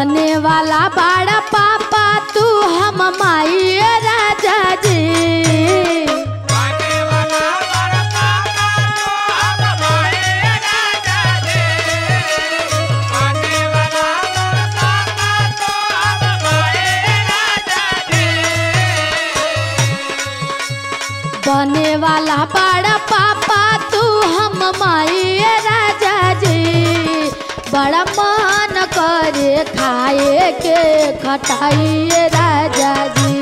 बने वाला बड़ा पापा तू हम माई राजा जी बने वाला बड़ा पापा तू हम माई राजा जी बड़ा मन करे खाए के खटाई राजा जी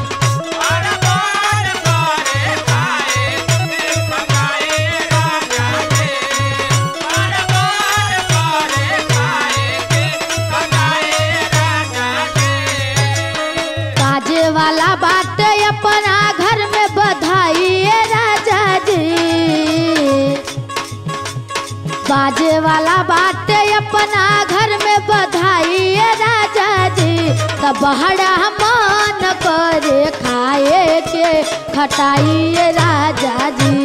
काजे वाला बात अपना घर में बधाई राजा जी बाजे वाला बात अपना घर में बधाई राजा जी तब बहरा मन करे खाए के खटाई राजा जी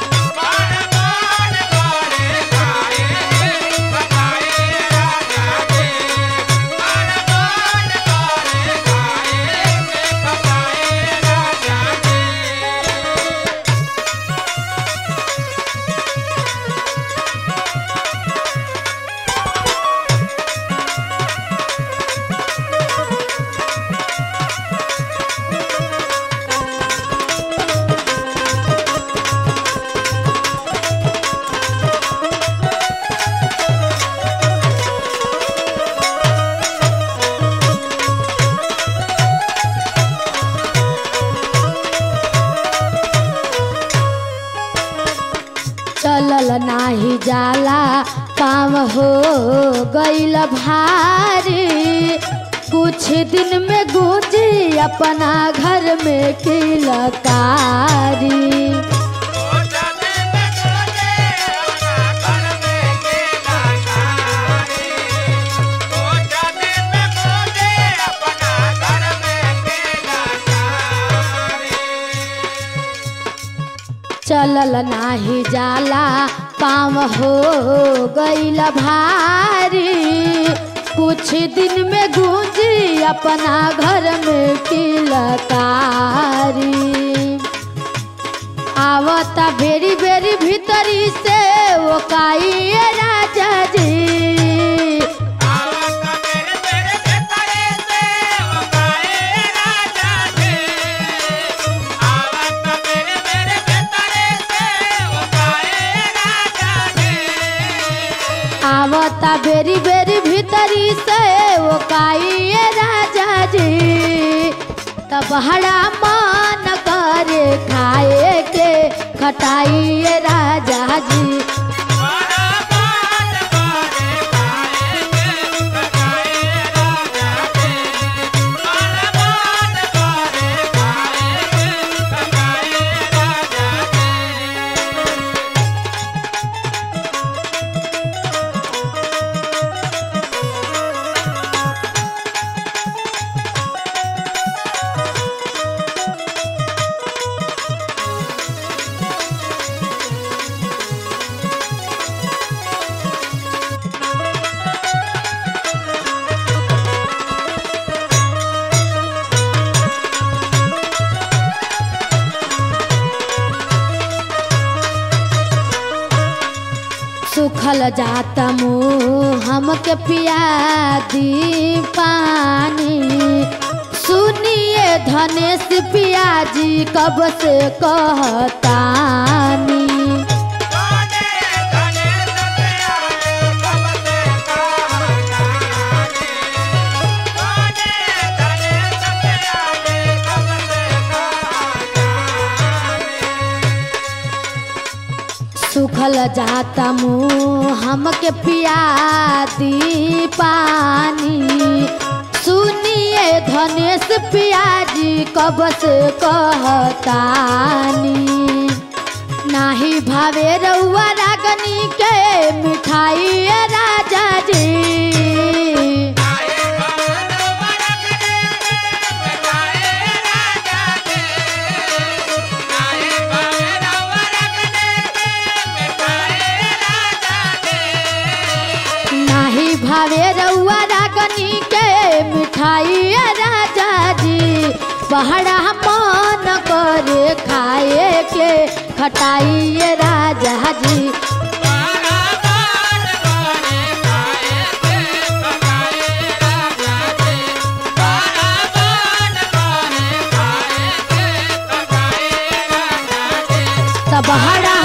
चलल नाही जाला काम हो गईल भारी कुछ दिन में गूंजी अपना घर में किलकारी चलल नाही जाला पाम हो गईल भारी कुछ दिन में गूंजी अपना घर में किलकारी आवता बेरी बेरी भीतरी से वो काई राजा जी आवता बेरी बेरी भीतरी से वो काई राजा जी तब हड़ा मन करे खाए के खटाई राजा जी सुखल जाता मुँह हमके पिया दी पानी सुनिए धनेश पिया जी कब से कहतानी सुखल जाता मुँह हमके पिया दी पानी सुनिए धनेश पिया जी कब से कहतानी नाही भावे रउआ रागनी के मिठाई राजा जी नाही भावे रउआ रागनी के बहरा मन करे खाए के खटाइए राजा जी तब हरा